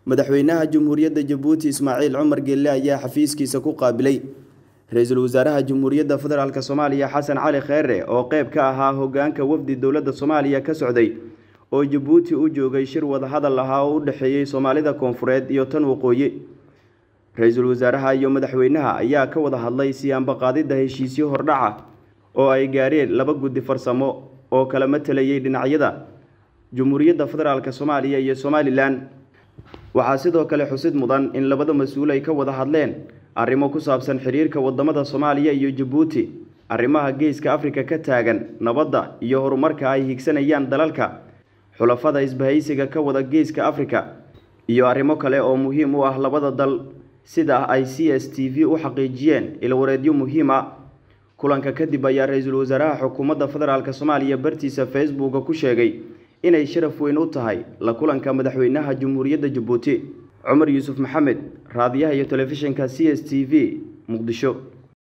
madaxweynaha jamhuuriyadda jabuuti ismaaciil cumar geelle ayaa xafiiskiisa ku qaabilay ra-iisul wasaaraha jamhuuriyadda federaalk soomaaliya xasan cali kheere oo qeyb ka ahaa hogaanka wafdi dowladda soomaaliya ka socday oo jabuuti u joogay shir wadahadal ahaa oo u dhexeeyey soomaalida koonfureed iyo tan waqooyi ra-iisul wasaaraha iyo madaxweynaha ayaa ka wada hadlay siyaanbaqaadidda heshiisyo hordhaca oo ay gaareen laba guddi farsamo oo kala matalayay dhinacyada jamhuuriyadda federaalk soomaaliya iyo somalilan waxaa sidoo kale xusid mudan in labada mas-uul ay ka wada hadleen arrimo ku saabsan xiriirka wadamada soomaaliya iyo jabuuti arrimaha geeska afrika ka taagan nabadda iyo horumarka ay higsanayaan dalalka xulafada isbahaysiga ka wada geeska afrika iyo arrimo kale oo muhiim u ah labada dal sida ay c s t v u xaqiijiyeen ilwareedyo muhiim a kulanka kadib ayaa ra-iisul wasaaraha xukuumadda federaalk soomaaliya bartiisa facebooka ku sheegay inay sharaf weyn u tahay la kulanka madaxweynaha jamhuuriyadda jabuuti cumar yuusuf maxamed raadiyaha iyo telefishinka c s t v muqdisho